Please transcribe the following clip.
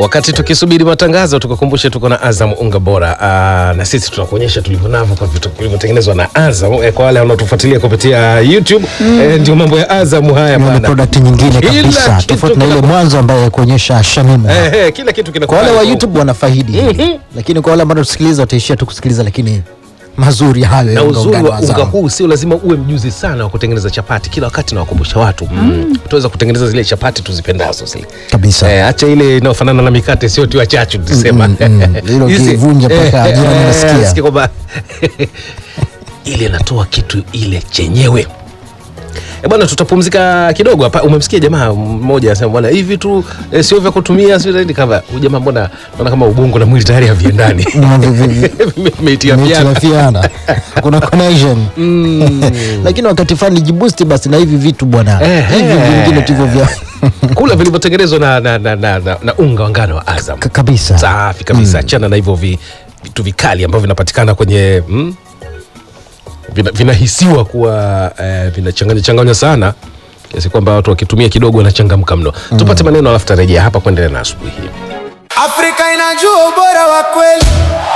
Wakati tukisubiri matangazo, tukukumbushe tuko na Azam unga bora. Aa, na sisi tunakuonyesha tulivyo navyo kwa vitu vilivyotengenezwa na Azam. E, kwa wale wanaotufuatilia kupitia YouTube e, ndio mambo ya Azam haya Ni bana. product nyingine Kila kabisa kitu tofauti na ile kina- mwanzo ambaye kuonyesha Shamimu. Eh, eh, kila kitu Kwa kinakuwa wale wa YouTube wanafaidi, lakini kwa wale ambao tusikiliza wataishia tu kusikiliza, lakini mazuri hayo ya na unga uzuri ungano wa wa unga Azam. huu sio lazima uwe mjuzi sana wa kutengeneza chapati. Kila wakati nawakumbusha watu mm. tuweza kutengeneza zile chapati tuzipendazo zile Kabisa. Eh, acha ile inayofanana na mikate sio tu ya chachu tusema. Mm, mm, mm. Ile Hizi- ukivunja mpaka eh, jirani eh, anasikia. nasikia kwamba ile inatoa kitu ile chenyewe. E bwana, tutapumzika kidogo hapa. Umemsikia jamaa mmoja anasema bwana, hivi tu eh, sio vya kutumia, sio zaidi kama huyu jamaa, mbona naona kama ubongo na mwili tayari haviendani, Na vi- vi- vi- vimeitiafiana. Imetilafiana. kuna connection lakini wakati fulani jibusti basi na hivi vitu bwana Eh, hivi eh. vingine tulivyo vya kula vilivyotengenezwa na, na, na, na, na, na unga wa ngano wa Azam Ka- kabisa safi kabisa. Achana na hivyo vi, vitu vikali ambavyo vinapatikana kwenye mm, vina, vinahisiwa kuwa eh, vinachanganya changanya sana kiasi kwamba watu wakitumia kidogo wanachangamka mno. Tupate maneno alafu tarejea hapa kuendelea na asubuhi hii. Afrika inajua ubora wa kweli.